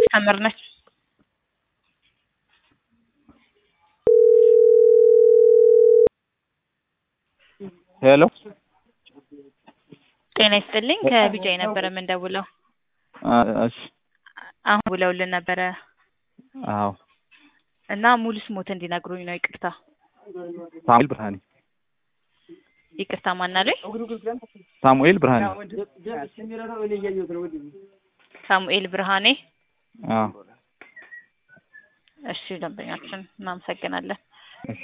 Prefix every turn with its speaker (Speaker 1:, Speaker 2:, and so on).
Speaker 1: ታምር ነች።
Speaker 2: ሄሎ
Speaker 1: ጤና ይስጥልኝ ከቢጃይ ነበረ የምንደውለው።
Speaker 2: እሺ
Speaker 1: አሁን ውለውልን ነበረ
Speaker 2: አዎ
Speaker 1: እና ሙሉ ስሞት እንዲነግሩኝ ነው። ይቅርታ
Speaker 2: ሳሙኤል ብርሃኔ
Speaker 1: ይቅርታ ማናለኝ?
Speaker 2: ሳሙኤል ብርሃኔ
Speaker 1: ሳሙኤል ብርሃኔ።
Speaker 2: አዎ
Speaker 1: እሺ ደንበኛችን እናመሰግናለን።
Speaker 2: እሺ